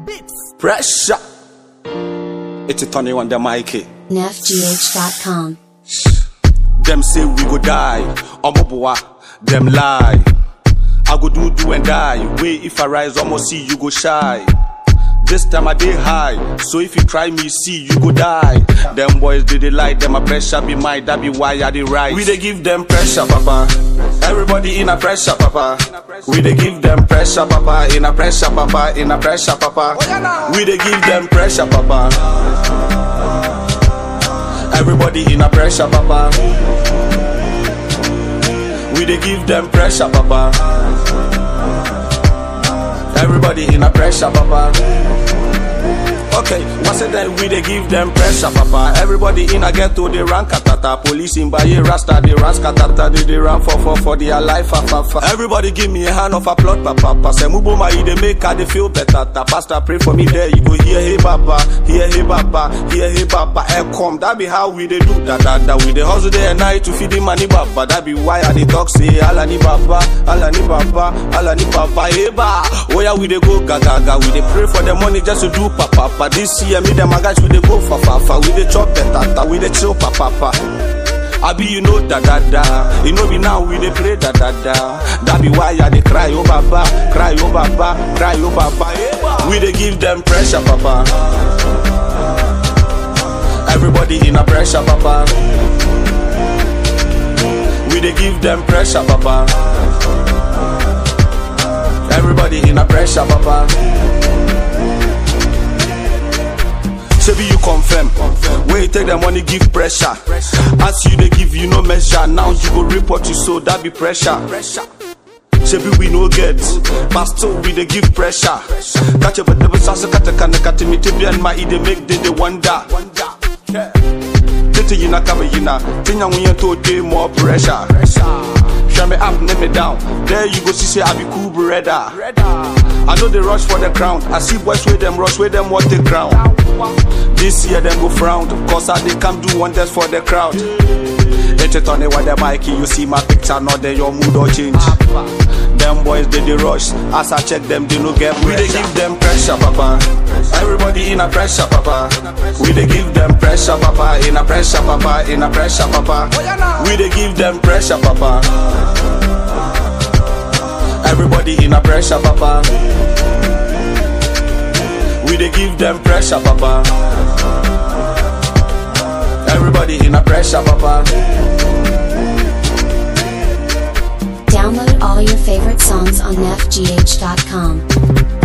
Pressure. It's a Tony on the mic. nefgh.com. Them say we go die. Omoboa, them lie. I go do do and die. Wait if I rise, almost see you go shy. This time I dey high, so if you try me, see you go die. Them boys they dey lie, them a pressure be mine, that be why I dey rise. We dey give them pressure, papa. Everybody in a pressure, papa. We dey give them pressure, papa. In a pressure, papa. In a pressure, papa. We dey give them pressure, papa. Everybody in a pressure, papa. We dey give them pressure, papa. Everybody in a pressure, papa. Okay, what's it that we dey give them pressure, papa? Everybody in a ghetto, they run katata. Police in Baye Rasta, they run skatata, they, they run for for for their life, fa, fa, fa. Everybody give me a hand of applaud, papa. Pass mubo ma they make her they feel better. Ta pastor pray for me there, you go hear hey papa, hear hey papa, hear hey papa. Hey come, that be how we dey do that, that, that. We dey hustle day and night to feed the money, papa. That be why I dey talk say, Allah ni papa, Allah ni papa, Allah ni papa, hey ba. Oh yeah, we dey go gaga, gaga. We dey pray for the money just to do papa. Pa. This year, me them my guys we dey go for fa fa. We dey chop better, ta. we dey chill papa. Pa. Abi you know da da da, you know be now we dey play da da da. That be why I dey cry oh baba, cry oh baba, cry oh baba. Yeah. We dey give them pressure, papa. Everybody in a pressure, papa. We dey give them pressure, papa. Everybody in a pressure, papa. Say you confirm. Where you take the money, give pressure. As you they give, you no measure. Now you go report you so that be pressure. Shebi we no get, but still we dey give pressure. Catch up with the sauce, cut a can cut me to be and my ide make they they wonder. Tete yina kaba yina, tinya when to day more pressure. Shut me up, name me down. There you go see say I be cool brother. I know they rush for the crown. I see boys with them rush with them what the crown. This year them go frown, cause I they come do wonders for the crowd. Hit it on it with the mic, you see my picture, not then your mood or change. Them boys they they rush, as I check them they no get We they give them pressure, papa. Everybody in a pressure, papa. We they give them pressure, papa. In a pressure, papa. In a pressure, papa. We they give them pressure, papa. Everybody in a pressure, papa. We they give them pressure, papa. Everybody in a pressure, papa. Download all your favorite songs on nefgh.com.